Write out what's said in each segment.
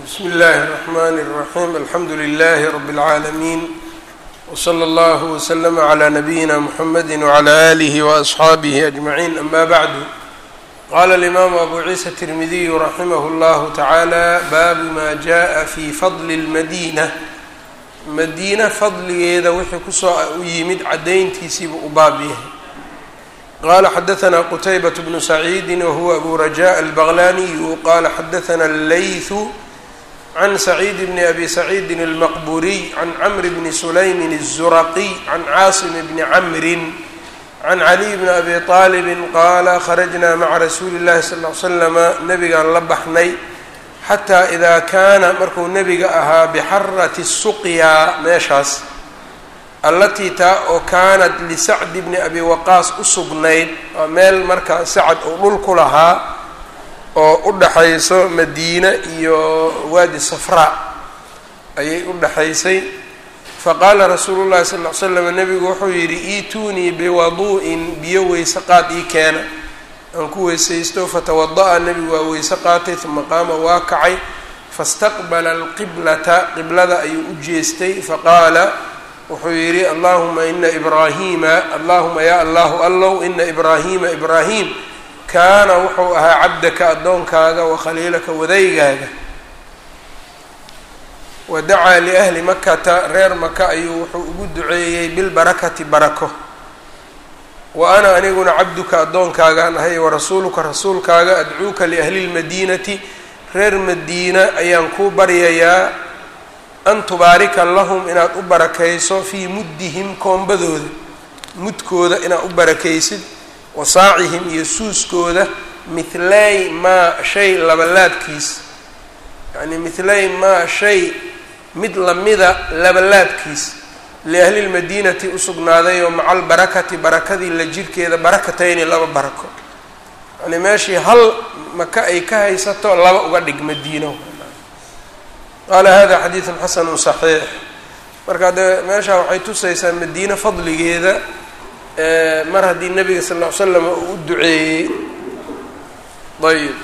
bsmi اllahi الرحmn الرaحيم alxamdu لlh رb العaalمين وslى اllه وslm عlى نbyina mحamedi وعlى آlih وأصxaabih أجمعين ama bعd qala الإmam abu ciisa التirmidiy raximh اllah taعalى bab ma jaءa fi fadl الmadinة madiina fadligeeda wixii kusoo u yimid cadayntiisiibu u baab yahay qala xadaثna qtaybaة bnu سacيidi whuwa abu rajaء الbغlaniyu qala xadaثna الlayثu can سacيid bn abi سacيidi الmaqburiy can cmr bni sulaymin الزuraqي can caasim bni cmri can caliي bni abi طaalib qaala kharajna maca rasuuli الlahi sal ly slama nabigaan la baxnay xataa idaa kaana markuu nebiga ahaa bixarati suqyaa meeshaas allatii taa oo kaanat lisacdi bni abi waqaas u sugnayd waa meel marka sacad uu dhul ku lahaa oo u dhaxayso madiine iyo waadi safraa ayay u dhaxaysay faqaala rasuulu llahi sal ly slam nebigu wuxuu yidhi iituunii biwaduu'in biyo weyse qaad ii keena aan ku weysaysto fatawada-a nebigu waa weyse qaatay uma qaama waa kacay fastaqbala alqiblata qiblada ayuu u jeestay faqaala wuxuu yidhi allahuma ina ibraahiima allahuma yaa allahu allow ina ibraahiima ibraahim kaana wuxuu ahaa cabdaka addoonkaaga wa khaliilaka wadaygaaga wa dacaa liahli makata reer maka ayuu wuxuu ugu duceeyey bilbarakati barako wa ana aniguna cabduka addoonkaagaan ahay warasuuluka rasuulkaaga adcuuka liahli lmadiinati reer madiina ayaan kuu baryayaa an tubaarika lahum inaad u barakayso fii muddihim koombadooda mudkooda inaad u barakaysid wa saacihim iyo suuskooda mithlay maa shay labalaabkiis yacnii mithlay maa shay mid lamida labalaabkiis liahli lmadiinati usugnaaday oo maca albarakati barakadii la jirkeeda barakatayni laba barako yani meeshii hal maka ay ka haysato laba uga dhig madiino qaala hada xadiidun xasanu صaxiix marka dee meeshaa waxay tusaysaa madiine fadligeeda mar haddii nebiga sal ll ly slam uu u duceeyey ayb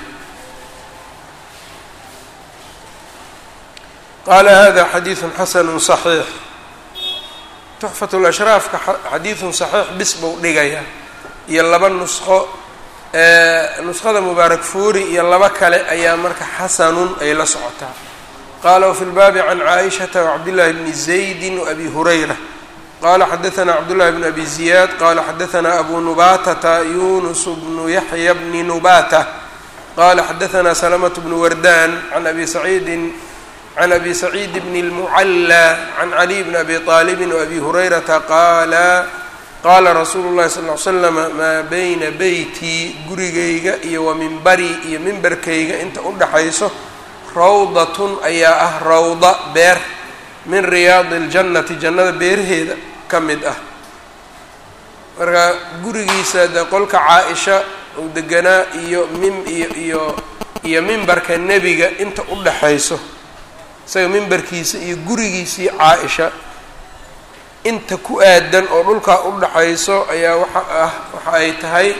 qaala hada xadiidun xasanu صaxiix tuxfat lashraafka xadiidun saxiix bis buu dhigaya iyo laba nusqo nusqada mubaarak fuuri iyo laba kale ayaa marka xasanun ay la socotaa qala wfi lbaabi can caaishata wcabdillahi bni zaydi waabi hurayra qala xadaثna cabdullahi bn abi ziyaad qala xadaثna abu nubatata yunus bnu yaxya bni nubata qala xadaثna salamaة bnu wardan an abi saciidin can abi saciid bni اlmucalى can caliy bni abi طaalibi wabi hurayrata qaala qaala rasuulu llahi sal ly slama maa bayna beytii gurigayga iyo wa mimbarii iyo mimbarkayga inta u dhaxayso rawdatun ayaa ah rawda beer min riyaadi اljannati jannada beeraheeda ka mid ah marka gurigiisa de qolka caa-isha uu deganaa iyo mim iyo iyo iyo mimbarka nebiga inta u dhaxayso isaga mimbarkiisa iyo gurigiisii caa-isha inta ku aadan oo dhulkaa u dhaxayso ayaa waxa ah waxa ay tahay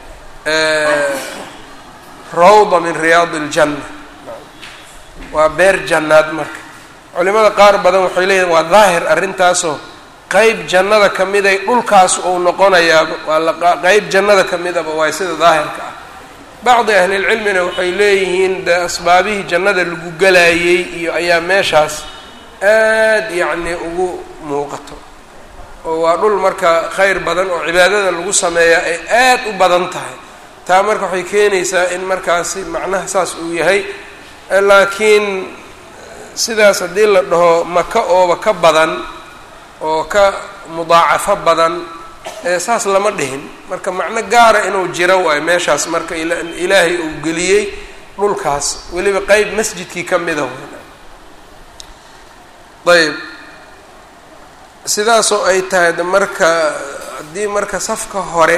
rawda min riyaadi اljanna waa beer jannaad marka culimada qaar badan waxay leeyihin waa daahir arrintaasoo qeyb jannada ka miday dhulkaas uu noqonayaaba waa la qeyb jannada ka midaba waay sida daahirka ah bacdi ahlilcilmina waxay leeyihiin de asbaabihii jannada lagu galayey iyo ayaa meeshaas aad yacni ugu muuqato oo waa dhul marka kheyr badan oo cibaadada lagu sameeyaa ay aad u badan tahay taa marka waxay keenaysaa in markaasi macnaha saas uu yahay laakiin sidaas haddii la dhaho maka ooba ka badan oo ka mudaacafo badan saas lama dhihin marka macno gaara inuu jiro waayo meeshaas marka ilaahay uu geliyey dhulkaas weliba qeyb masjidkii ka mida ayb sidaasoo ay tahay marka haddii marka safka hore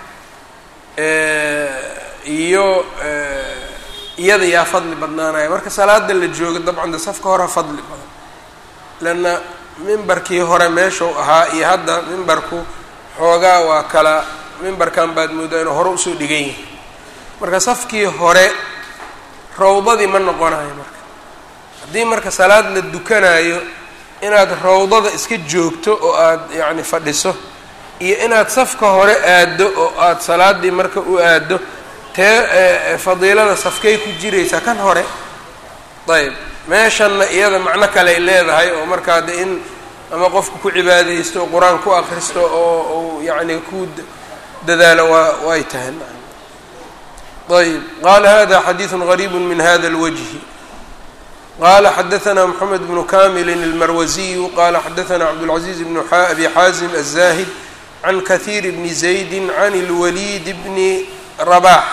iyo iyada yaa fadli badnaanaya marka salaada la joogo dabcan de safka hore fadli badan leanna mimbarkii hore meeshuu ahaa iyo hadda mimbarku xoogaa waa kala mimbarkan baad moodaa inuu hore usoo dhigan yahay marka safkii hore rawdadii ma noqonayo marka haddii marka salaad la dukanayo inaad rawdada iska joogto oo aada yacni fadhiso iyo inaad safka hore aaddo oo aada salaaddii marka u aaddo tee fadiilada safkay ku jiraysaa kan hore ayb meeshanna iyada macno kaleay leedahay oo markaa de in ama qofku ku cibaadaysto oo qur-aan ku akristo oo uu yacni ku dadaalo waa way tahay ayb qala hada xadiiثu غariib min hada اlwجhi qala xadaثna mحamed bnu kamili اlmarwaziyu qala xadaثna cabdالcaزiز bn abi xaazim الzahid can kahiir bni زaydi can اlwalid bni rabax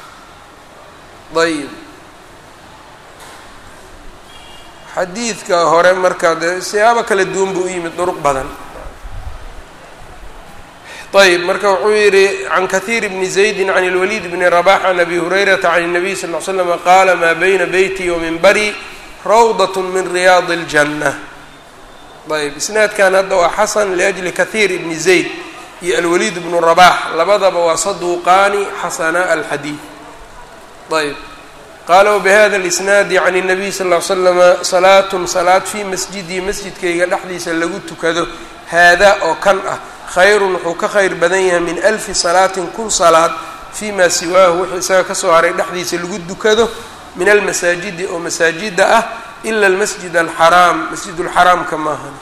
ayb xadiidka hore marka dee siyaabo kala duwan buu u yimid duruq badan ayb marka wuxuu yihi can kahiir bni زaydi can اlwalid bni rabax can abi hurayrata can الnabiy sal ll ly slm qaala maa bayna beyti wminbari rawdaة min riyaad اljanة ayb isnaadkan hadda waa xasan liأjli kahiir ibni zayd iyo alwaliid bnu rabax labadaba waa saduuqaani xasana alxadiid ayb qaala wbihada اlisnaadi can الnabiy sal ll ly slama salaatun salaad fii masjidii masjidkayga dhexdiisa lagu tukado haadaa oo kan ah khayrun wuxuu ka khayr badan yahay min alfi salaatin kun salaad fii maa siwaahu wuxuu isaga kasoo haray dhexdiisa lagu dukado min almasaajidi oo masaajida ah ila almasjid alxaraam masjidulxaraamka maahan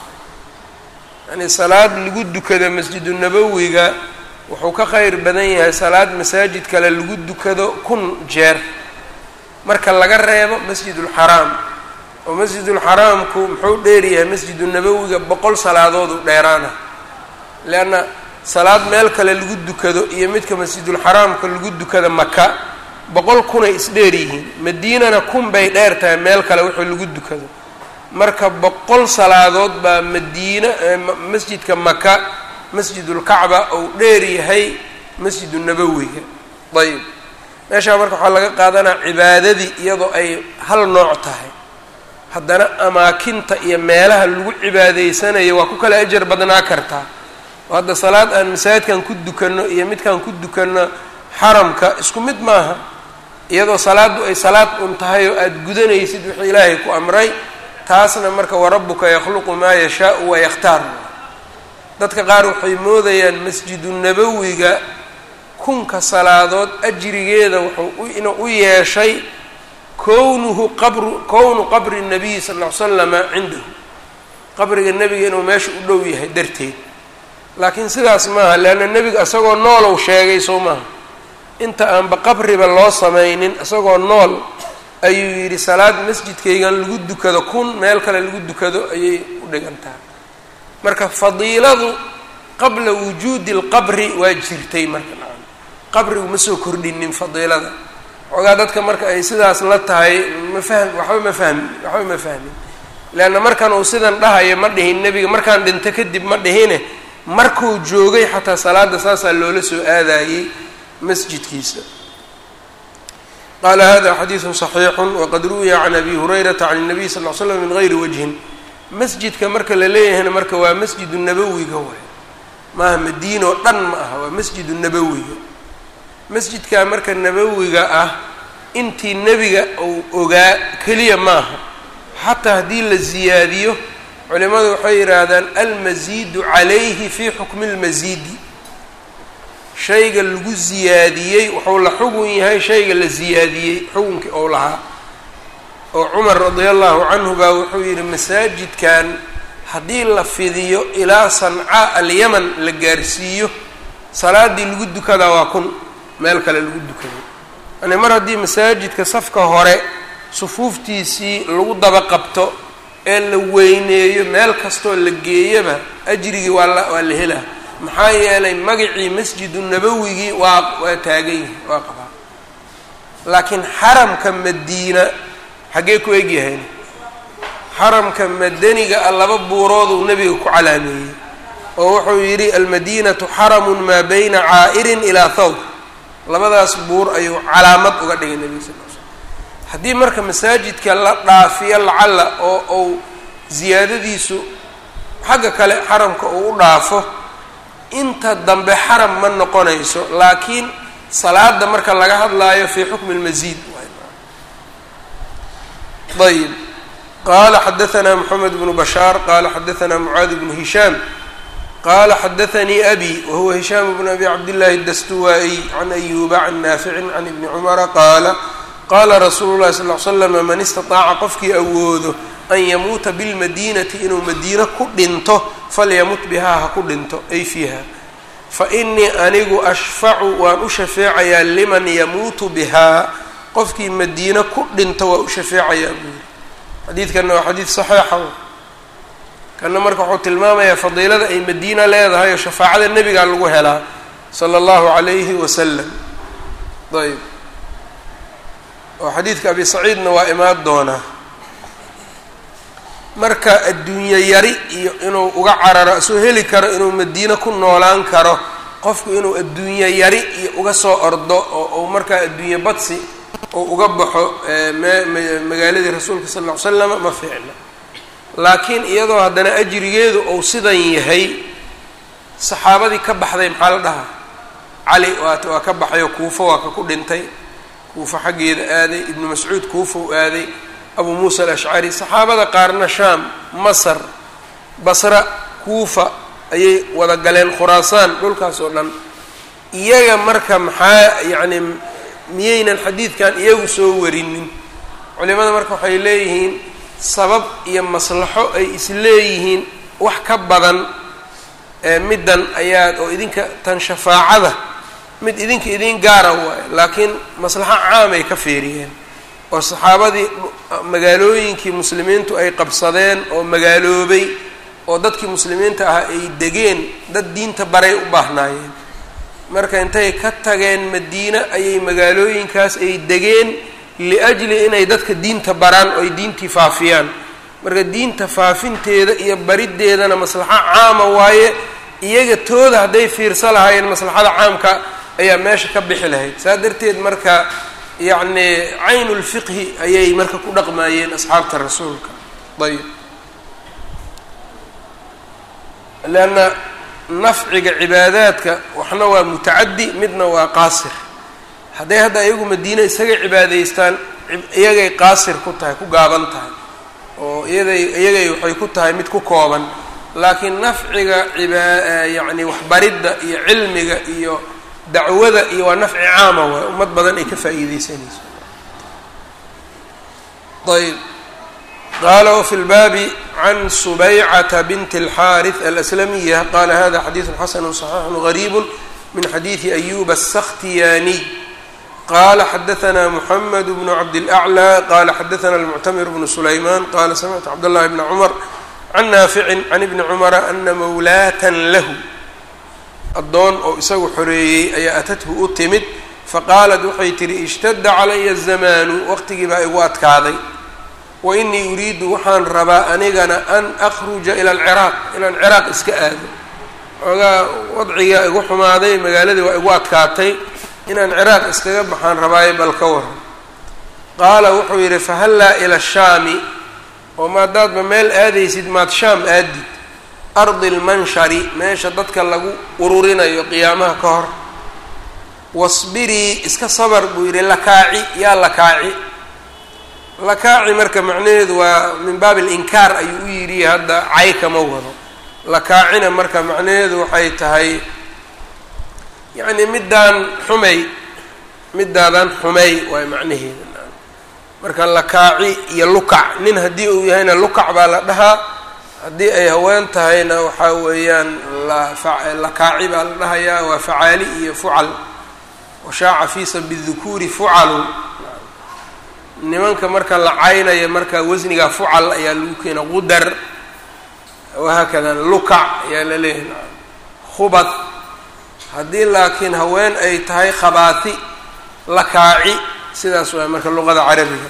yani salaad lagu dukado masjidunabowiga wuxuu ka khayr badan yahay salaad masaajid kale lagu dukado kun jeer marka laga reebo masjidulxaraam oo masjidulxaraamku muxuu dheeryahay masjidunabowiga boqol salaadooduu dheeraana leanna salaad meel kale lagu dukado iyo midka masjidulxaraamka lagu dukada maka boqol kunay isdheer yihiin madiinana kun bay dheer tahay meel kale wixii lagu dukado marka boqol salaadood baa madiina masjidka maka masjidulkacba ou dheer yahay masjidunabowiga ayb meeshaa marka waxaa laga qaadanaa cibaadadii iyadoo ay hal nooc tahay haddana amaakinta iyo meelaha lagu cibaadaysanayo waa ku kala ajar badnaa kartaa oo hadda salaad aan masaajidkan ku dukanno iyo midkaan ku dukanno xaramka isku mid maaha iyadoo salaaddu ay salaad un tahay oo aada gudanaysid wixii ilaahay ku amray taasna marka warabbuka yakhluqu maa yashaau wayakhtaar dadka qaar waxay moodayaan masjidunabowiga kunka salaadood ajrigeeda wuxuu inuu u yeeshay kownuhu qabru kownu qabri nabiyi sal ll ly slama cindahu qabriga nebiga inuu meesha u dhow yahay darteed laakiin sidaas maaha leanna nebiga isagoo noolow sheegay soo maaha inta aanba qabriba loo samaynin isagoo nool ayuu yidhi salaad masjidkaygan lagu dukado kun meel kale lagu dukado ayay u dhigantaha marka fadiiladu qabla wujuudi alqabri waa jirtay marka nacam qabrigu ma soo kordhinin fadiilada xoogaa dadka marka ay sidaas la tahay ma fahm waxba ma fahmi waxba ma fahmin leanna markan uu sidan dhahayo ma dhihin nebiga markaan dhinto kadib ma dhihine markuu joogay xataa salaada saasaa loola soo aadayey masjidkiisa qaala hada xadiidu صaxiixu waqad ruwiya can abi hurayrata can الnabiy sal ll slam min gayri wajhin masjidka marka la leeyahayna marka waa masjidu nabowiga waay maaha madiina oo dhan ma aha waa masjidu nabowiga masjidka marka nabowiga ah intii nebiga uu ogaa keliya maaha xataa haddii la ziyaadiyo culimadu waxay yidhaahdaan almasiidu calayhi fi xukmi اlmasiidi shayga lagu ziyaadiyey wuxuu la xugun yahay shayga la ziyaadiyey xukunkii ou lahaa oo cumar radia allahu canhu baa wuxuu yidhi masaajidkan haddii la fidiyo ilaa sancaa alyaman la gaarsiiyo salaadii lagu dukadaa waa kun meel kale lagu dukaday yani mar haddii masaajidka safka hore sufuuftiisii lagu daba qabto ee la weyneeyo meel kastoo la geeyaba ajrigii waa la waa la helaa maxaa yeelay magacii masjidu nabawigii waa waa taagan yihi waa qabaa laakiin xaramka madiina xaggee ku egyahayn xaramka madaniga a laba buurooduu nebiga ku calaameeyey oo wuxuu yidhi almadiinatu xaramun maa bayna caa'irin ilaa thawb labadaas buur ayuu calaamad uga dhigay nebiga sal l slam haddii marka masaajidka la dhaafiyo lacalla oo uu ziyaadadiisu xagga kale xaramka uu u dhaafo inta dambe xaram ma noqonayso laakiin salaada marka laga hadlaayo fii xukmi lmasiid ayib qala xadaثna mxamed bnu bashaar qala xadaثna mucaad bnu hishaam qala xadaثanii abi wahuwa hishaam bn abi cabdillahi اdastuwaa'iy can ayuba can naaficin can ibni cumara qaala qaala rasuulu llahi sal l slama man istaطaaca qofkii awoodo an yamuuta bilmadiinati inuu madiino ku dhinto falyamut bihaa ha ku dhinto ay fiiha fainii anigu ashfacu waan u shafeecayaa liman yamuutu bihaa qofkii madiino ku dhinto waa u shafeecayaa buu yiri xadiidkanna waa xadiid saxiixa kanna marka wuxuu tilmaamayaa fadiilada ay madiina leedahay oo shafaacada nebigaa lagu helaa sala allahu calayhi wasalam ayb oo xadiidka abi saciidna waa imaan doonaa marka adduunye yari iyo inuu uga cararo soo heli karo inuu madiino ku noolaan karo qofku inuu adduunye yari iyo uga soo ordo oo uu markaa adduunye badsi uu uga baxo magaaladii rasuulka sal ll ly slam ma fiicna laakiin iyadoo haddana ajrigeedu uu sidan yahay saxaabadii ka baxday maxaa la dhahaa cali waat waa ka baxayoo kuufo waa ka ku dhintay kuufo xaggeeda aaday ibnu mascuud kuufou aaday abu muusa alashcari saxaabada qaarna shaam masar basra kuufa ayay wada galeen khuraasaan dhulkaas oo dhan iyaga marka maxaa yacni miyaynan xadiidkan iyagu soo warinin culimada marka waxay leeyihiin sabab iyo maslaxo ay isleeyihiin wax ka badan middan ayaad oo idinka tan shafaacada mid idinka idin gaara waayo laakiin maslaxo caamay ka feeriyeen oo saxaabadii magaalooyinkii muslimiintu ay qabsadeen oo magaaloobay oo dadkii muslimiinta ahaa ay degeen dad diinta baray u baahnaayeen marka intay ka tageen madiine ayay magaalooyinkaas ay degeen liajli inay dadka diinta baraan oo ay diintii faafiyaan marka diinta faafinteeda iyo bariddeedana maslaxo caama waaye iyaga tooda hadday fiirsa lahaayeen maslaxada caamka ayaa meesha ka bixi lahayd saa darteed marka yacni caynulfiqhi ayay marka ku dhaqmaayeen asxaabta rasuulka ayb leanna nafciga cibaadaadka waxna waa mutacaddi midna waa qaasir hadday hadda iyagu madiine isaga cibaadaystaan iyagay qaasir ku tahay ku gaaban tahay oo iyaday iyagay waxay ku tahay mid ku kooban laakiin nafciga ibaa yacni waxbaridda iyo cilmiga iyo dacwada iyo waa nafci caama waay ummad badan ay ka faa'iideysanayso ayb qaala wfi lbaabi can subaycata binti اlxaariث alaslamiya qala hada xadiiثu xasanu صaxiixu غariib min xadiiثi ayuba الsakhtiyaniy qala xadaثna mحamed bn cabdالأعlى qala xadaثna اlmuctamir bn sulayman qala samictu cabdالlahi bn cmr can naafici can ibni cumara ana mawlaatan lahu addoon oo isagu xoreeyey ayaa atathu u timid faqaalat waxay tihi ishtadda calaya الzamaanu waqtigii baa igu adkaaday wa inii uriidu waxaan rabaa anigana an akhruja ila alciraaq inaan ciraaq iska aado xoogaa wadcigaa igu xumaaday magaaladii waa igu adkaatay inaan ciraaq iskaga baxaan rabaayo bal ka waran qaala wuxuu yidhi fahallaa ila shaami oo maadaadba meel aadaysid maad shaam aadid ardi lmanshari meesha dadka lagu ururinayo qiyaamaha ka hor wasbirii iska sabar buu yidhi lakaaci yaa lakaaci lakaaci marka macnaheedu waa min baabi alinkaar ayuu u yidhi hadda cay kama wado lakaacina marka macnaheedu waxay tahay yacni middaan xumay middaadan xumay waay macnaheeda marka lakaaci iyo lukac nin haddii uu yahayna lukac baa la dhahaa haddii ay haween tahayna waxaa weeyaan lakaaci baa la dhahayaa waa facaali iyo fucal washaaca fiisa bidukuuri fucalu nimanka marka la caynaya marka wasniga fucal ayaa lagu keena qudar wahaakada lukac ayaa la leeyahay khubad haddii laakiin haween ay tahay khabaati lakaaci sidaas waa marka luqada carabiga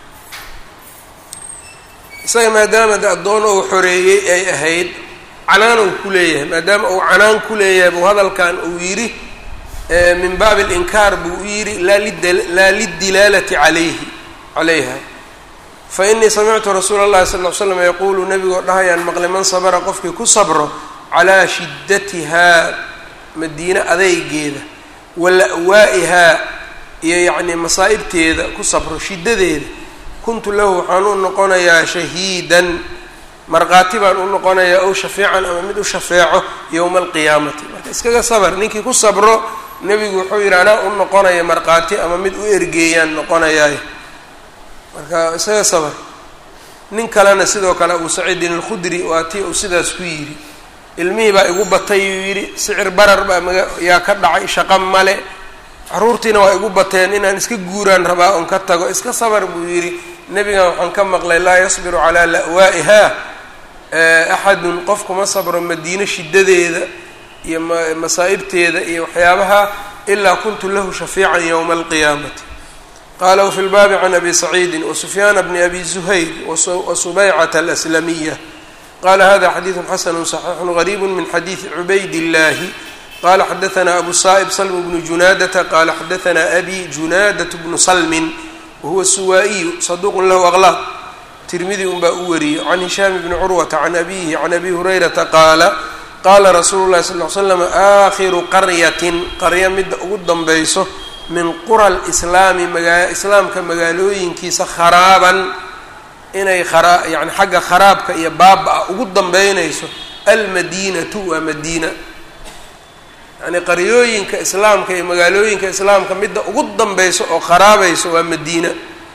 isaga maadaama de addoon ou xoreeyey ay ahayd canaan uu ku leeyahay maadaama uu canaan ku leeyahay buu hadalkan uu yidhi min baabi alinkaar buu u yidhi laa lidilaalati calayhi calayha fa inii samictu rasuula اllahi sal l slam yaquulu nebigoo dhahayaan maqli man sabra qofkii ku sabro calaa shiddatihaa madiine adeygeeda wa la'waa'ihaa iyo yacnii masaa'ibteeda ku sabro shiddadeeda kuntu lahu waxaan u noqonayaa shahiidan markhaati baan u noqonayaa ow shafiican ama mid u shafeeco yowma alqiyaamati marka iskaga sabar ninkii ku sabro nebigu wuxuu yidhi anaa u noqonaya markhaati ama mid u ergeeyaan noqonayaay marka isaga sabar nin kalena sidoo kale abu saciidin alkhudri waa tii uu sidaas ku yidhi ilmihii baa igu batay uu yidhi sicir barar baa maga yaa ka dhacay shaqo male caruurtiina waa igu bateen inaan iska guuraan rabaa oon ka tago iska sabar buu yidhi nebigan waxaan ka maqlay laa yasbiru calaa la'waa'iha axadun qofkuma sabro madiino shidadeeda iyo masaa'ibteeda iyo waxyaabaha ilaa kuntu lahu shafiican yowma alqiyaamati qala wfi lbaabi can abi saciidi wasufyaana bni abi zuhayr wasubaycata alaslamiya qala hada xadiidu xasanu صaxiixu gariibu min xadiidi cubayd اllahi qala xadaana abu sa'ib salm bnu junaadata qala xadaana abi junaadat bnu salmin wahuwa suwaa'iyu saduuq lahu aqlaaq tirmidi un baa u wariyey can hishaam bni curwata can abihi can abi hurayrata qaala qaala rasuulu lahi sal l slam aakhiru qaryatin qarya midda ugu danbeyso min qura lislaami magaa islaamka magaalooyinkiisa kharaaban inay kharaa yani xagga kharaabka iyo baaba-a ugu dambeynayso almadiinatu waa madiina yacni qaryooyinka islaamka iyo magaalooyinka islaamka midda ugu danbeyso oo kharaabayso waa madiina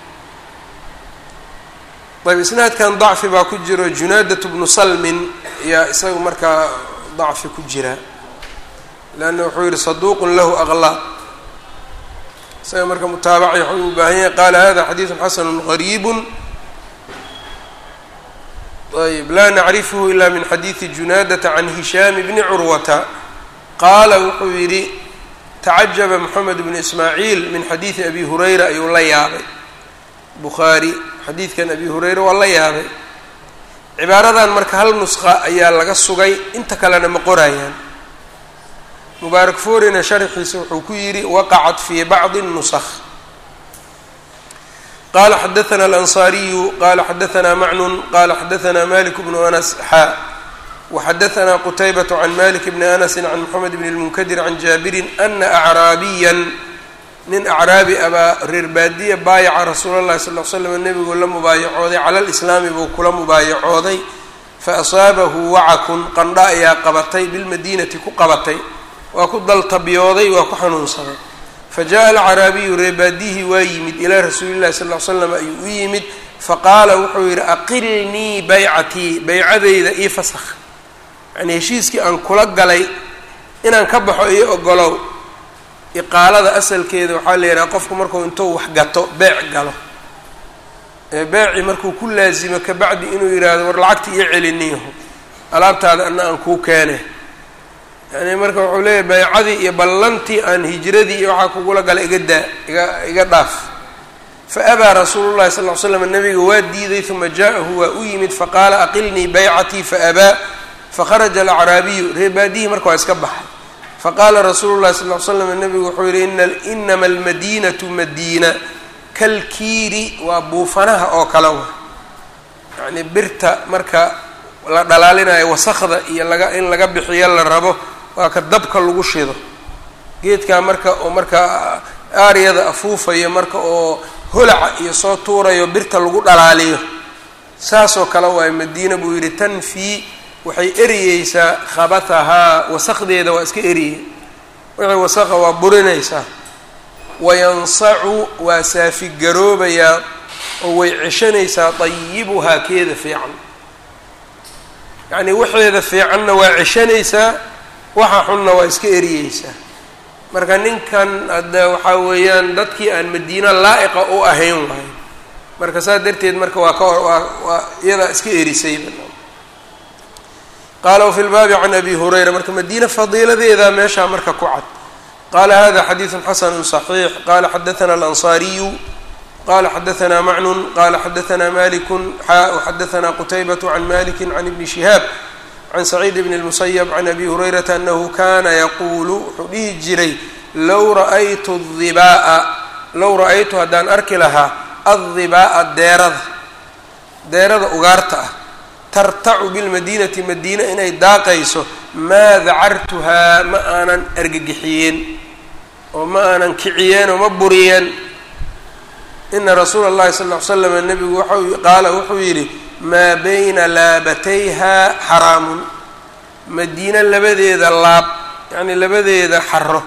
ayb isnaadkan dacfi baa ku jiro junaadat bnu salmin ayaa isaga markaa dacfi ku jira leanna wuxuu yihi saduuqun lahu aqlaaq isaga marka mutaabaci waxuu u baahan yahay qaala hada xadiidu xasanu gariibu ayb laa nacrifhu ila min xadiidi junaadata can hishaam bni curwata qaala wuxuu yidhi tacajaba moxamed bnu ismaaciil min xadiidi abi hurayra ayuu la yaabay bukhaari xadiidkan abi hurayra waa la yaabay cibaaradan marka hal nusqa ayaa laga sugay inta kalena ma qorayaan mubaarak forina sharxiisa wuxuu ku yidhi waqacat fii bacdi nusakh qala xadaana alansaariyu qala xadaana macnun qala xadaana malik bnu anas xaa waxadaana qutaybat can malik bni anasi can moxamed bn lmunkadir can jaabirin ana acraabiyan nin acraabi abaa reer baadiya baayaca rasuula llahi sal l slam nebiguu la mubaayacooday cala lislaami buu kula mubaayacooday faasaabahu wacakun qandha ayaa qabatay bilmadiinati ku qabatay waa ku daltabyooday waa ku xanuunsaday fa jaءa alcaraabiyu reebaadihii waa yimid ilaa rasuuli llahi sal l slam ayuu u yimid faqaala wuxuu yidhi aqilnii baycatii baycadayda io fasakh yacnii heshiiskii aan kula galay inaan ka baxo iyo ogolow iqaalada asalkeeda waxaa la yidhaha qofku markuu intuu wax gato beec galo ee beeci markuu ku laasimo kabacdi inuu yidhaahdo war lacagta iyo celiniyaho alaabtaada ana aan kuu keene yani marka wuxuu leeyahy baycadii iyo ballantii aan hijradii iyo waxaa kugula gala iga daa iga iga dhaaf fa abaa rasuulu llahi sal ll ly slam nabiga waa diiday uma ja'ahu waa u yimid faqaala aqilnii baycatii faabaa fakharaja alacraabiyu reebaadihii marka waa iska baxay faqaala rasuulu llahi sal ll ly slam nabigu wuxuu yihi inama almadiinatu madiina kalkiiri waa buufanaha oo kale wa yacni birta marka la dhalaalinayo wasakda iyo laga in laga bixiyo la rabo waa ka dabka lagu shido geedkaa marka oo markaa aaryada afuufayo marka oo holaca iyo soo tuurayo birta lagu dhalaaliyo saasoo kale waayo madiina buu yidhi tanfii waxay eriyeysaa khabatahaa wasaqdeeda waa iska eriyey wixii wasaqa waa burinaysaa wayansacu waa saafigaroobayaa oo way ceshanaysaa dayibuhaa keeda fiican yacnii waxeeda fiicanna waa ceshanaysaa waxa xunna waa iska eriyeysaa marka ninkan hadda waxaa weeyaan dadkii aan madiina laa'iqa u ahayn waayo marka saas darteed marka waa ka waa waa iyadaa iska erisayba qaala wafi lbaabi can abi hurayra marka madiina fadiiladeedaa meeshaa marka ku cad qaala hada xadiidu xasanu صaxiix qala xadaana alansaariyu qala xadaana macnun qala xadaana maliku xaa xadaana qutaybat can maliki can ibni shihaab can saciid bn اlmusayb can abi hurayrata anahu kana yaquulu wuxuu dhihi jiray low ra'aytu dibaa'a low ra'aytu haddaan arki lahaa addibaa'a deerada deerada ugaarta ah tartacu bilmadiinati madiina inay daaqayso maa dacartuhaa ma aanan argagixiyeen oo ma aanan kiciyeen oo ma buriyeen ina rasuula اllahi sal ly slam nebigu waxau qaala wuxuu yidhi maa bayna laabatayha xaraamun madiine labadeeda laab yacni labadeeda xaro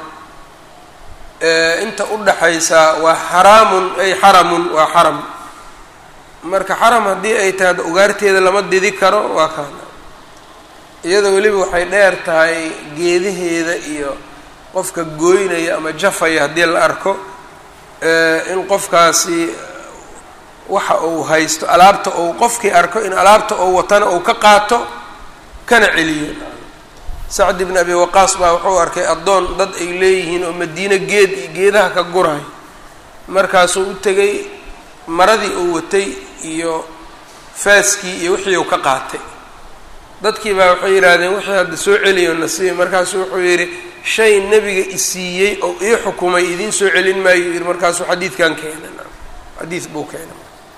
inta udhaxaysa waa xaraamun ay xaramun waa xaram marka xaram haddii ay tahay ugaarteeda lama didi karo waa kaana iyada weliba waxay dheer tahay geedaheeda iyo qofka gooynaya ama jafaya haddii la arko in qofkaasi waxa uu haysto alaabta uu qofkii arko in alaabta uu watana uu ka qaato kana celiyo sacd ibn abi waqaas baa wuxuu arkay addoon dad ay leeyihiin oo madiine geed iyo geedaha ka gurayo markaasuu u tegay maradii uu watay iyo faaskii iyo wixii uu ka qaatay dadkii baa waxay yidhaahdeen wixii hadda soo celiyo nasiib markaasuu wuxuu yidhi shay nebiga isiiyey oo ii xukumay idiin soo celin maayo yidhi markaasuu xadiidkan keenay xadiid buu keenay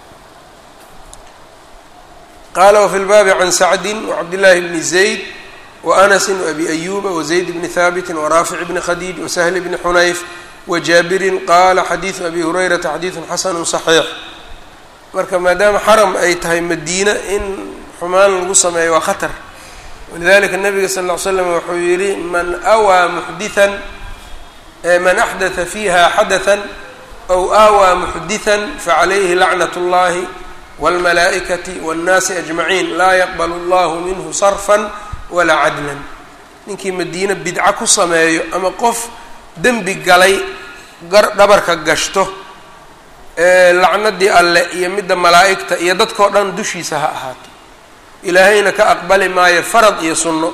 qaala wafi lbaabi can sacdin wacabdillaahi bni zayd waanasin waabi ayuba wazayd bni haabitin waraafic bni khadiij wasahli bni xunayf wajaabirin qaala xadiidu abi hurayrata xadiidun xasanu saxiix marka maadaama xaram ay tahay madiina in xumaan lagu sameeyo waa khatar walidalika nabiga sal ll ly slam wuxuu yihi man awaa muxdian man axdatha fiiha xadathan aw aawaa muxdihan facalayhi lacnat اllahi wاlmalaa'ikati wاnnaasi ajmaciin laa yaqbal اllahu minhu sarfan walaa cadlan ninkii madiine bidco ku sameeyo ama qof dembi galay dhabarka gashto lacnadii alle iyo midda malaa'igta iyo dadkao dhan dushiisa ha ahaato ilaahayna ka aqbali maayo farad iyo sunno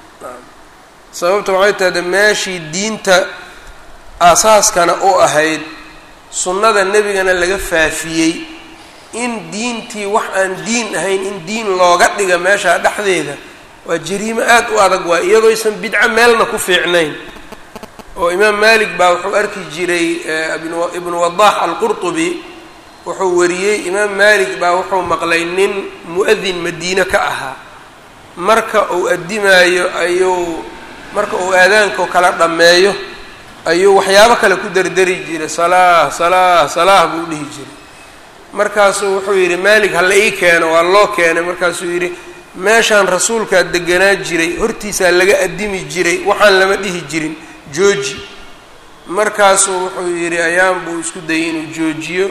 sababta waxay tahda meeshii diinta aasaaskana u ahayd sunnada nebigana laga faafiyey in diintii wax aan diin ahayn in diin looga dhiga meesha dhexdeeda waa jariimo aad u adag waay iyadooysan bidco meelna ku fiicnayn oo imaam malik baa wuxuu arki jiray ibnu wadax alqurtubi wuxuu wariyey imaam malik baa wuxuu maqlay nin mu-adin madiine ka ahaa marka uu addimaayo ayuu marka uu aadaanka kala dhammeeyo ayuu waxyaabo kale ku derderi jiray salaah salaah salaah buu dhihi jiray markaasuu wuxuu yidhi malik hala ii keeno waa loo keenay markaasuu yidhi meeshaan rasuulkaa deganaa jiray hortiisaa laga addimi jiray waxaan lama dhihi jirin jooji markaasuu wuxuu yidhi ayaan buu isku dayay inuu joojiyo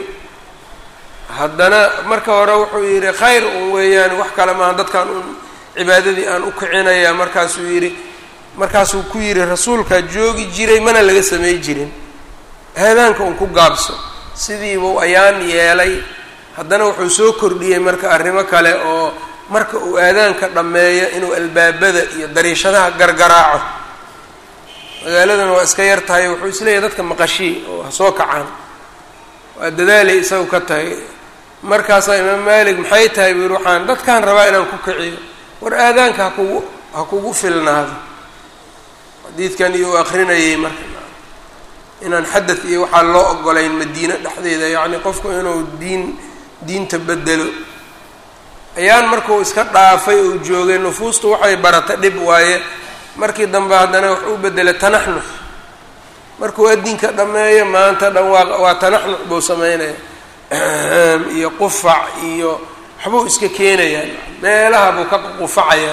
haddana marka hore wuxuu yidhi khayr un weeyaan wax kale maaha dadkan un cibaadadii aan u kicinayaa markaasuu yidhi markaasuu ku yidhi rasuulkaa joogi jiray mana laga samay jirin aadaanka un ku gaabso sidiibuu ayaan yeelay haddana wuxuu soo kordhiyey marka arrimo kale oo marka uu aadaanka dhammeeyo inuu albaabada iyo dariishadaha gargaraaco magaaladan waa iska yar tahay wuxuu isleeyahay dadka maqashii oo ha soo kacaan waa dadaalay isagu ka tahay markaasaa imaam malik maxay tahay buu yihi waxaan dadkaan rabaa inaan ku kiciyo war aadaanka hakugu ha kugu filnaado xadiidkan iyo u akrinayay marka inaan xadad iyo waxaa loo ogolayn madiine dhexdeeda yacni qofku inuu diin diinta bedelo ayaan markuu iska dhaafay uu joogay nufuustu waxay barata dhib waaye markii dambe haddana wax u bedelay tanaxnux markuu adinka dhammeeyo maanta dhan waa waa tanaxnux buu sameynaya iyo qufac iyo waxbuu iska keenayaa meelaha buu ka qufacayaa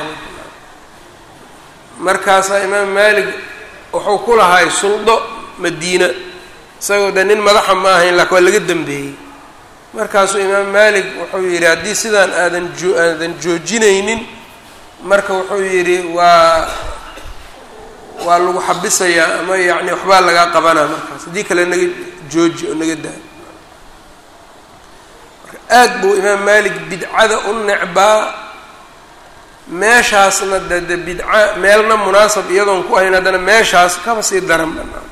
markaasaa imaam maalik wuxuu ku lahay suldo madiina isagoo de nin madaxa ma ahayn laakin waa laga dambeeyey markaasuu imaam maalik wuxuu yidhi haddii sidaan aadan joo aadan joojinaynin marka wuxuu yidhi waa waa lagu xabisayaa ama yacni waxbaa lagaa qabanaa markaas haddii kale naga jooji oo naga daa marka aad buu imaam maalik bidcada u necbaa meeshaasna de de bidca meelna munaasab iyadoon ku ahayn haddana meeshaas kaba sii daran banaan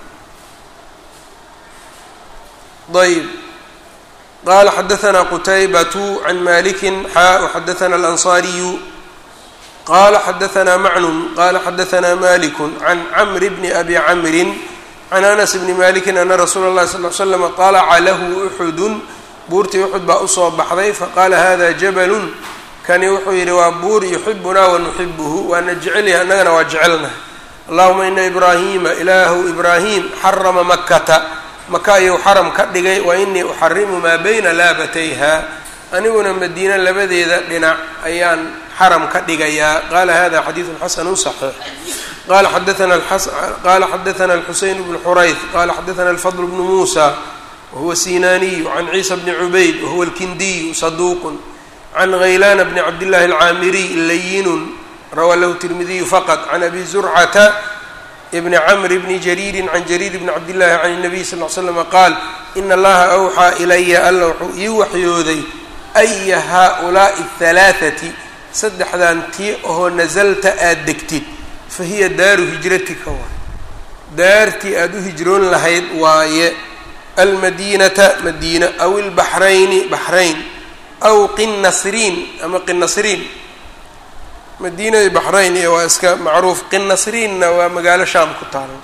ayb qala xadaثna qtaybatu can maliki xaa وxadaثna alanصariyu qala xadaثna macnun qala xadaثna malik can cmr bni abi camri can anas bni maliki ana rasuula اlahi sal ly slam طalaca lahu uxudu buurtii uxud baa usoo baxday faqala hada jablu kani wuxuu yidhi waa buur yuxibunaa wanuxibuhu waana jecelyahay annagana waa jecelnahay allahuma ina ibraahima ilaahu ibraahim xarama makata maka ayuu xaram ka dhigay wa inii uxarimu maa bayna laabatayha aniguna madiine labadeeda dhinac ayaan xaram ka dhigayaa qaala hada xadiidun xasanu صaxiix qala xadaana qala xadaana alxuseyn bnu xurayth qala xadaana alfadl bnu muusa wahuwa sinaniyu can ciisa bni cubayd wahuwa alkindiyu saduuqun can haylaana bni cabdillahi alcaamiriy layinun rawaa lahu tirmidiyu faqad can abi zurcata bni camr bni jariiri can jariir bni cabdillahi can الnabiy sal l slama qaal ina allaha awxaa ilaya alla wuxuu ii waxyooday aya haaulaa'i اhalaaثati saddexdan tii oo nasalta aad degtid fa hiya daaru hijratika waay daartii aada u hijroon lahayd waaye almadiinata madiina aw ilbaxrayni baxrayn aw qinnasriin ama qinnasriin madiina iyo baxrayn iyo waa iska macruuf qinnasriinna waa magaalo shaam ku taalo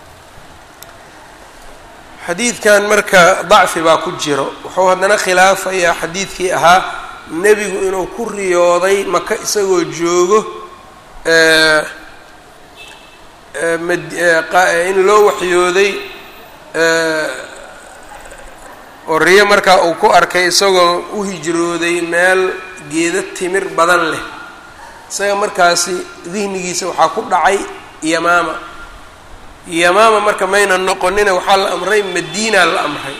xadiidkan marka dacfi baa ku jiro wuxuu haddana khilaafayaa xadiidkii ahaa nebigu inuu ku riyooday maka isagoo joogo in loo waxyooday oo riyo markaa uu ku arkay isagoo u hijrooday meel geeda timir badan leh isaga markaasi dihnigiisa waxaa ku dhacay yamaama yamaama marka mayna noqonina waxaa la amray madiina la amray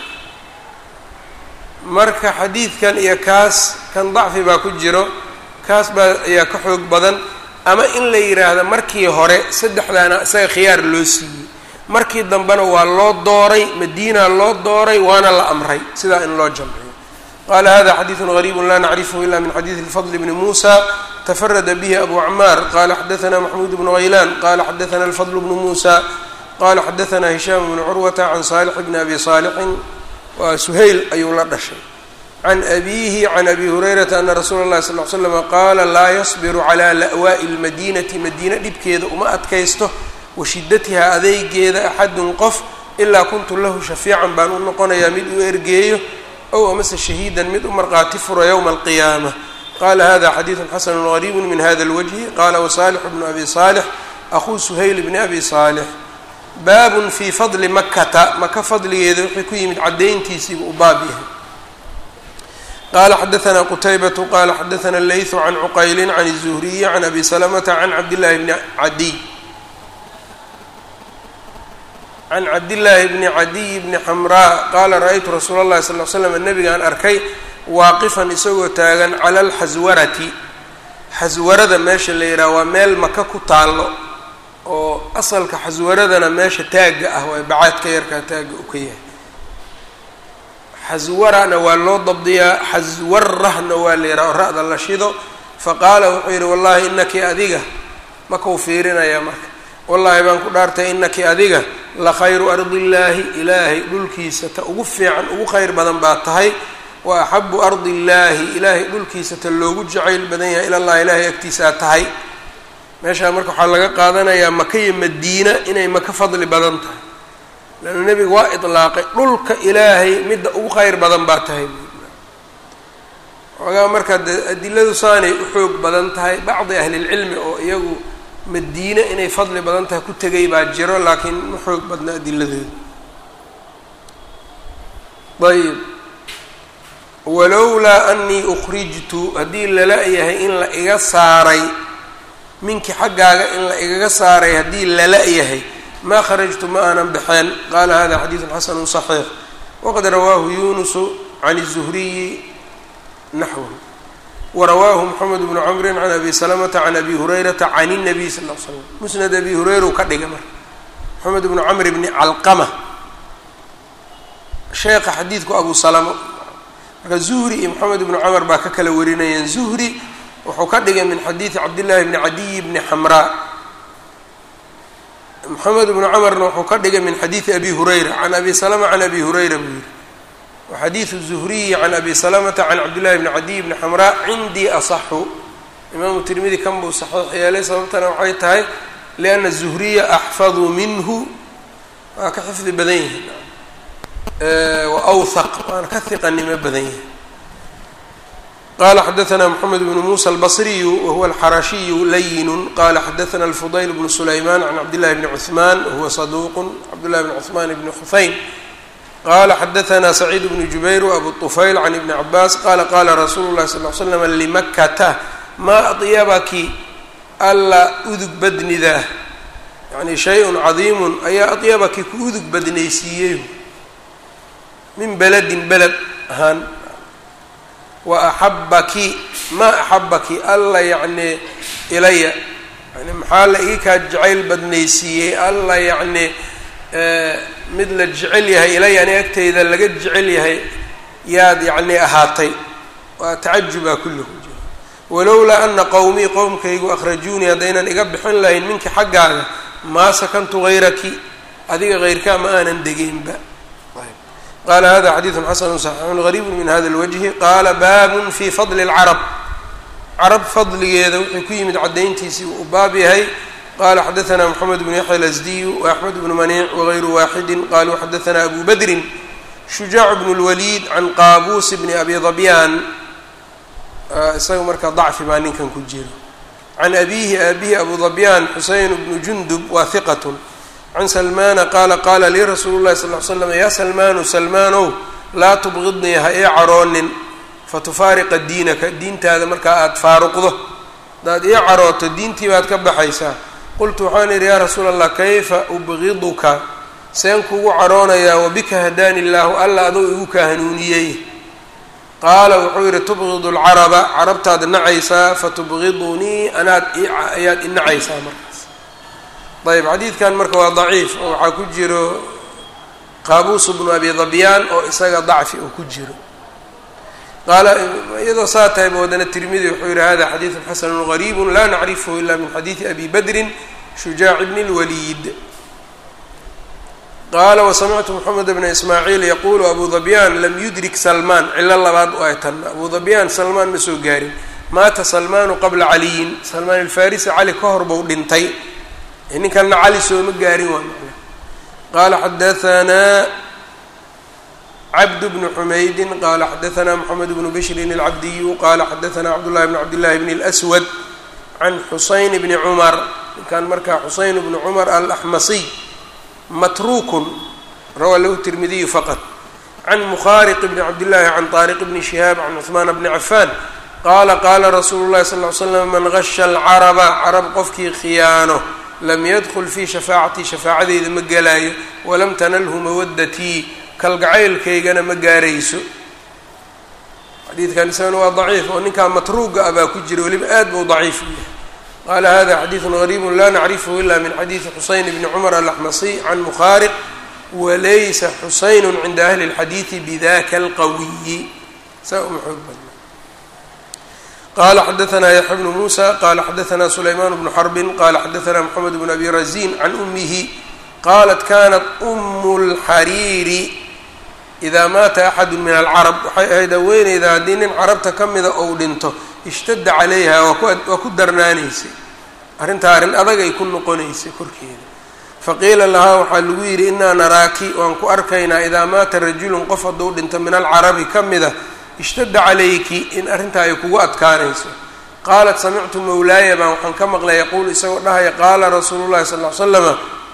marka xadiidkan iyo kaas kan dacfi baa ku jiro kaas baa ayaa ka xoog badan ama in la yidhaahdo markii hore saddexdaana isaga khiyaar loo siiyey markii dambena waa loo dooray madiina loo dooray waana la amray sidaa in loo jamciyo qala hada xadiidu غariibu la nacrifhu ila min xadiidi الfضl bni musa tfarada bih abu cmaar qala xadaثna maxmuud bnu haylan qala xadaثna الfضl bnu musa qala xadaثna hishaam bnu curwata can salix bni abi salixin waa suhayl ayuu la dhashay can abihi can abi hurayrata ana rasuula اlahi sal ly slm qaala laa yasbiru calى la'waaءi اlmadinati madiina dhibkeeda uma adkaysto washidatiha adeygeeda axadun qof ilaa kuntu lahu shafiican baan u noqonayaa mid u ergeeyo ow amase shahiidan mid u marqaati furo yowma alqiyaama qala hada xadiidu xasanu gariibu min hada اlwجhi qala wasalix bnu abi salix ahuu suhayl bni abi salix baabun fii fadli makata maka fadligeeda wixii ku yimid caddayntiisiibu u baab yahay qala xadaثna qutaybatu qala xadaثna leyثu can cuqayli can الzuhriyi can abi salamata can cabdillahi bni cadiy can cabdillaahi bni cadiy bni xamraa qaala ra-aytu rasuula اllahi sal l slam nabigaan arkay waaqifan isagoo taagan cala alxaswarati xaswarada meesha la yidhaha waa meel maka ku taallo oo asalka xaswaradana meesha taagga ah waa bacaadka yarkaa taagga u ka yahay xaswarana waa loo dabdiyaa xaswarahna waa la yidhaha oo ra-da la shido faqaala wuxuu yidhi wallahi inaki adiga makau fiirinayaa marka wallaahi baan ku dhaartay inaki adiga la khayru ardi illaahi ilaahay dhulkiisa ta ugu fiican ugu khayr badan baa tahay wa axabu ardi illaahi ilaahay dhulkiisa ta loogu jacayl badan yahay ilallahi ilaahay agtiisaa tahay meeshaa marka waxaa laga qaadanayaa maka iyo madiina inay maka fadli badan tahay leanna nebiga waa idlaaqay dhulka ilaahay midda ugu khayr badan baa tahay xoogaa marka de adiladu saanay u xoog badan tahay bacdi ahlilcilmi oo iyagu madiine inay fadli badan tahay ku tegay baa jiro laakiin ma xoog badna adiladooda ayb walowlaa anii ukrijtu haddii lala yahay in la iga saaray minkii xaggaaga in la igaga saaray haddii lala yahay maa kharajtu ma aanan baxeen qaala hada xadiidun xasanu صaxiix waqad rawaahu yunusu can الzuhriyi naxwhu warawaahu mxamed bnu camrin can abi salamata can abi hurayrata can الnabiy sal l slam musnad abi hurayra ka dhiga marka moxamed bnu camr bni calqama sheekha xadiidku abu salamo marka zuhri iyo moxamed bnu camar baa ka kala warinayeen zuhri wuxuu ka dhigay min xadiidi cabdillahi bni cadiy bni xamraa moxamed bnu camarna wuxuu ka dhigay min xadiidi abi hurayra can abi salama can abi hurayra buu yihi waxadiidu zuhriyi can abi salamata can cabdillahi bni cadiy bni xamraa cindii asaxu imaamu tirmidi kan buu saxiix yeelay sababtana waxay tahay lianna zuhriya axfadu minhu waa ka xifdi badan yihin wa awhaq waana ka hiqanimo badan yahay qala xadaثna mxamed bnu musa albصriyu wahuwa alxarashiyu layinu qala xadaثna alfudayl bnu sulayman can cabdillahi bni cuثman wahuwa saduuq cabdillahi bni cuثman bni xufayn qala xadaثna sacيid bnu jubayr وabu طufayl can ibni cabaas qala qala rasuulu الlahi sal ly slam limakata maa aطyabaki alla udug badnidah yani shay-un cadiimu ayaa aطyabaki ku udug badnaysiiyey min beledin beled ahaan wa axabaki maa axabaki alla yacni ilaya yani maxaa la ii kaa jacayl badnaysiiyey alla yacni mid la jecel yahay ilaya ani agteyda laga jecel yahay yaad yacni ahaatay waa tacajubaa kulluhu walowlaa ana qowmii qowmkaygu akhrajuunii haddaynan iga bixin lahayn minki xaggaaga maa sakantu hayraki adiga hayrkaa ma aanan degeynba qala hada xadiidu xasanu صaxiixun gariibu min hada اlwajhi qaala baabun fi fadli اlcarab carab fadligeeda wuxuu ku yimid caddayntiisii uu baab yahay qala xadaثna mxamed bnu yaxya lasdiyu وaxmed bnu maniic wغayru waaxidi qaluu xadaثna abu badrin shujaac bn اlwaliid can qaabuus bni abi dabyaan isaga marka dacfi baa ninkan ku jiro can abihi aabihi abu dabyaan xuseyn bnu jundub wa hiqat can salmaana qaala qaala lii rasuulu llahi sal l slam yaa salmaanu salmaanow laa tubqidnii ha ii caroonin fatufaariqa diinaka diintaada markaa aada faaruqdo haddaad ii carooto diintii baad ka baxaysaa qultu waxaan idhi yaa rasuula allah kayfa ubqiduka seen kugu caroonayaa wabika hadaani illaahu alla adoo igu kaa hanuuniyey qaala wuxuu yidhi tubqidu lcaraba carabtaad nacaysaa fatubqidunii anaad ayaad inacaysaa markaas ayb xadiidkan marka waa daciif oo waxaa ku jiro qaabuus bnu abi dabyaan oo isaga dacfi oo ku jiro qaala iyadoo saa tahay bawadana tirmidi wuxuu yihi hada xadiidu xasanu gariibu la nacrifhu ila min xadiidi abi badrin shujaac bni اlwaliid qaala wasamictu moxamed bna ismaaciil yaqulu abu dabyaan lam yudrik salmaan cilo labaad oo ay tanna abu dabyaan salmaan ma soo gaarin maata salmaanu qabla caliyin salmaan alfarisi cali ka hor buu dhintay ninkanna cali sooma gaarin waa macna qaala xadahanaa cabd bnu xumaydin qaala xadahanaa moxamed bnu bishrin alcabdiyu qaala xadahanaa cabdullahi bn cabdillahi bn اlswad can xusayn bni cumar ninkan markaa xusayn bni cumar alaxmasiy matruukun rawaa lahu tirmidiyu faqad can mukhaariq bni cabdillahi can taariq bni shihaab can cuثmaan bni cafaan qaala qaala rasuulu llahi sal ly slam man gasha alcaraba carab qofkii khiyaano lam yadkul fii shafaacatii shafaacadeyda ma gelaayo walam tanalhu mawadatii kalgacaylkaygana ma gaarayso xadiidkan isagana waa daciif oo ninkaa matruuga ah baa ku jira weliba aad buu daciif u yahay qaala hada xadiidun gariibu la nacrifhu ila min xadiidi xusayn bni cumar alaxmasiy can mukhaariq walaysa xusaynu cinda ahli اlxadiidi bidaka alqawiyi saa uma xoog badna qala xadaثna yaxya bnu musa qala xadaثna sulayman bnu xarbin qala xadaثna mxamed bn abi razin can umihi qalat kanat umu اlxariiri idaa maata axadu min alcarab waxay ahayd haweeneyda haddii nin carabta ka mida ou dhinto ishtada calayha waa ku darnaanaysay arrintaa arrin adag ay ku noqonaysay korkeeda faqiila lahaa waxaa lagu yidhi inaa naraaki waan ku arkaynaa idaa maata rajulun qof hadduu dhinto min alcarabi ka mida ishtada calayki in arrintaa ay kugu adkaanayso qaalat samictu mawlaaya baan waxaan ka maqlay yaquul isagoo dhahaya qaala rasuulu llahi sal ly slama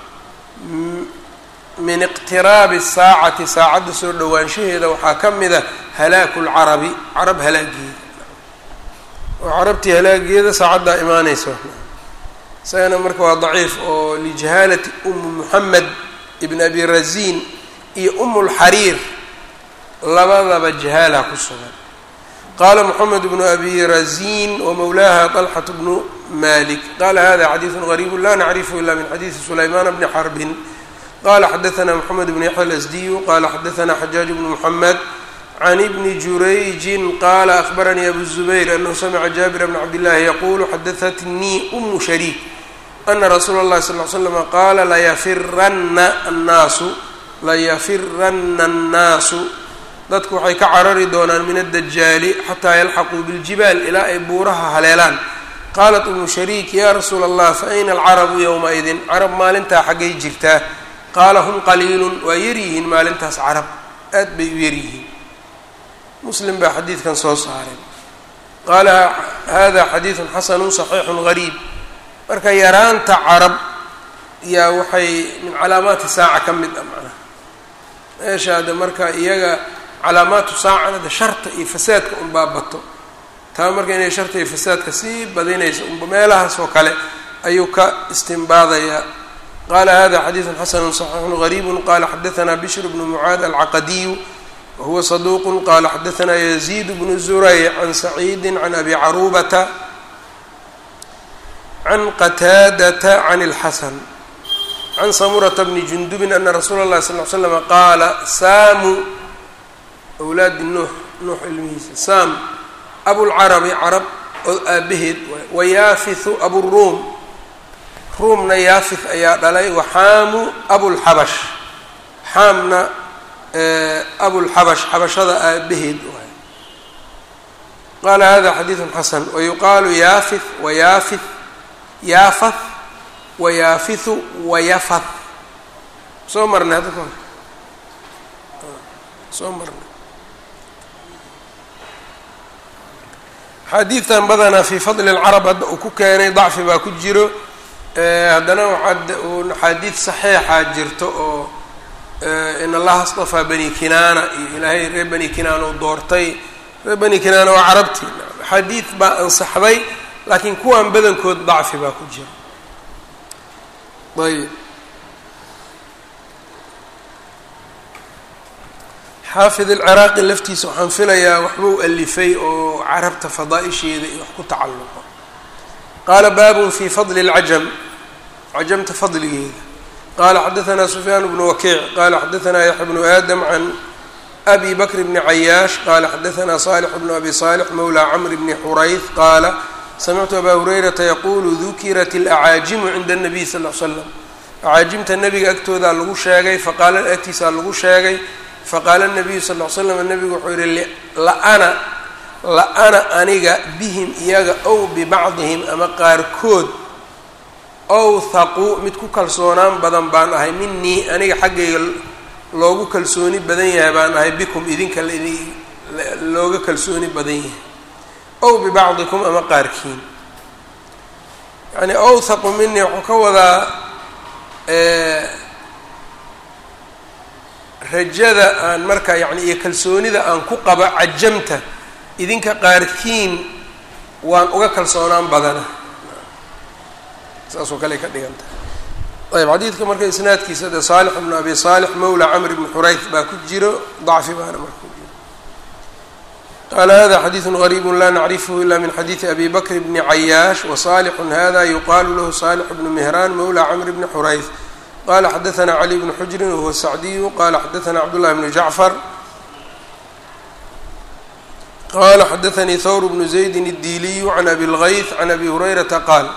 min iqtiraabi saacati saacadda soo dhowaanshaheeda waxaa ka mida halaaku lcarabi carab halaageeda oo carabtii halaageeda saacaddaa imaanaysa isagana marka waa daciif oo lijahaalati umu muxamed ibn abi razin iyo umu lxariir labadaba jahaala ku sugan qaala moxamed bnu abi razin wamawlaaha طalxat bnu malik qala hada xadiidu gariibu la nacrifhu ila min xadiidi sulaymaan bni xarbin qala xadaثna mxamed bn yaxya alasdiyu qala xadaثna xajaaj bnu mxamed can ibni jurayjin qala ahbaranii abu zubayr anahu samica jaabira bna cabdillahi yaqulu xadaثatnii umu shariik ana rasuula اllahi sal ly slama qaala layafirana annaasu layafirana annaasu dadku waxay ka carari doonaan min addajaali xataa yalxaquu biljibaal ilaa ay buuraha haleelaan qaalat umu shariik ya rasuula allah fa ayna alcarabu yowmaidin carab maalintaa xaggay jirtaa qaala hum qaliilun waa yaryihiin maalintaas carab aad bay u yaryihiin muslim baa xadiidkan soo saaray qaala hada xadiidun xasanun saxiixun gariib marka yaraanta carab yaa waxay min calaamaati saaca ka mid ah macnaha meesha hadda marka iyaga calaamaatu saacana de sharta iyo fasaadka unbaa bato taa marka inay sharta iyo fasaadka sii badinayso unba meelahaas oo kale ayuu ka istimbaadayaa qala hada xadiidu xasanu صaxiixu غariib qala xadaثna bishr bnu mucaad alcaqadiyu wahuwa صaduq qala xadaثna yaziid bnu zurayc can saciidi can abi carubata can qataadata can اlxasan can samurata bni jundubin ana rasuula اlahi sal ly slm qaala saamu wlaadi nuux nuux ilmihiisa saam abulcarabi carab oo aabaheed wayaafihu aburuum ruumna yaafith ayaa dhalay waxaamu abulxabash xaamna abulxabash xabashada aabaheed waay qaala hada xadiidu xasan wayuqaalu yaafith wayaafith yaafath wayaafithu wayafath soo marnay hadda kahor soo marnay xadiidtan badanaa fii fadli lcarab hadda uu ku keenay dacfi baa ku jiro haddana waxaa axaadiid saxiixa jirto oo in allaha astafaa bani kinaana iyo ilaahay reer bani kinaana u doortay reer bani kinaana waa carabtii axaadiid baa ansaxday laakiin kuwan badankood dacfi baa ku jira ayb xaafid alciraaqi laftiisa waxaan filayaa waxbuu alifay oo carabta fadaa-isheeda iyo wax ku tacalluqo qaala baabun fi fadli اlcajam cajamta fadligeeda qala xadaثna sufyaan bnu wakiic qala xadaثna yaxya bnu aadam can abi bakr bni cayaash qala xadaثna salix bnu abi salix mawla cmr bni xurayth qaala samictu aba hurayrata yaqulu dukirat اlacaajimu cinda الnabiy sal l slam acaajimta nebiga agtoodaa lagu sheegay faqaala agtiisaa lagu sheegay faqaala nabiyu sal l slam nebigu wuxuu yihi laana la-ana aniga bihim iyaga ow bibacdihim ama qaarkood owthaqu mid ku kalsoonaan badan baan ahay minii aniga xaggayga loogu kalsooni badan yahay baan ahay bikum idinka looga kalsooni badan yahay ow bibacdikum ama qaarkiin yani owthaqu minii wuxuu ka wadaa rajada aan marka yani iyo kalsoonida aan ku qaba cajamta idinka qaarkiin waan uga kalsoonaan badana saasoo kale ka dhigan tahay ayb xadiidka marka isnaadkiisa de saalix bnu abi saalix mawla camr bni xurayth baa ku jiro dacfi baana marka ku jiro qaala hada xadiidu gariibu la nacrifhu ila min xadiidi abi bakr bni cayaash wasalixun hada yuqaalu lahu salix bnu mihraan mawla camr bni xurayth qala xadaثna cali bnu xujrin wahuwa sacdiyu qala xadaثna cabdullahi bnu jacfar qala xadaثnii thawr bnu zaydin الdiiliyu can abi اlgayth can abi hurayrata qaal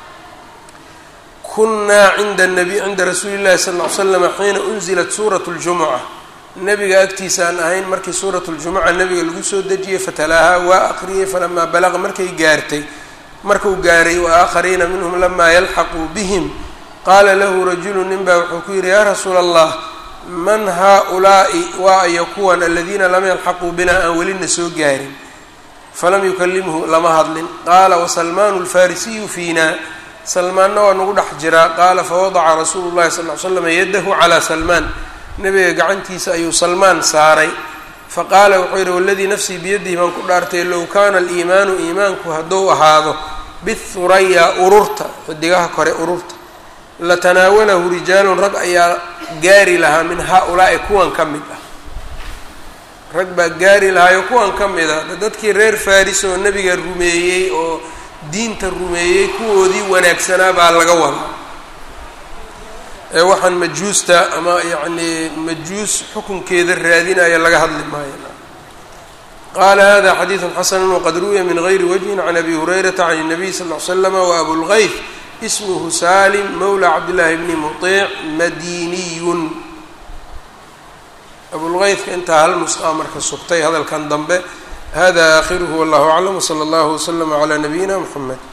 kunaa cinda nabi cinda rasuuli اllahi sal ll ly slama xiina unzilat suurat اljumuca nebiga agtiisaan ahayn markii suurat اljumuca nebiga lagu soo dejiyey fatalaahaa waa aqriyey falamaa balaqa markay gaartay markuu gaaray waaaakhariina minhum lamaa yalxaquu bihim qaala lahu rajulu nin baa wuxuu ku yidhi yaa rasuula allah man haa-ulaa'i waa ayo kuwan aladiina lam yalxaquu binaa aan welina soo gaarin falam yukalimhu lama hadlin qaala wasalmaanu alfarisiyu fiina salmaanna waa nagu dhex jiraa qaala fawadaca rasuulu llahi sal ly slam yadahu calaa salmaan nebiga gacantiisa ayuu salmaan saaray faqaala wuxuu yidhi waladii nafsii biyadihi baan ku dhaartay low kaana aliimaanu iimaanku hadduu ahaado bithuraya ururta xidigaha kore ururta latanaawalahu rijaalun rag ayaa gaari lahaa min haa-ulaa'i kuwan ka mid ah rag baa gaari lahaayo kuwan ka mid ah dadkii reer faris oo nebiga rumeeyey oo diinta rumeeyey kuwoodii wanaagsanaa baa laga wadaa ee waxaan majuusta ama yacnii majuus xukunkeeda raadinaya laga hadli maayo qaala hada xadiidu xasanu waqad ruwiya min gayri wajhin can abi hurayrata can الnabiy sal ll ly slama waabulgayth ismhu salim mawla cabdillaahi bni muطiic madiniyun abulgaythka intaa hal nusqaa marka sugtay hadalkan dambe hada aakhiruhu wallahu aclam wsala allahu waslama calaa nabiyina mxamed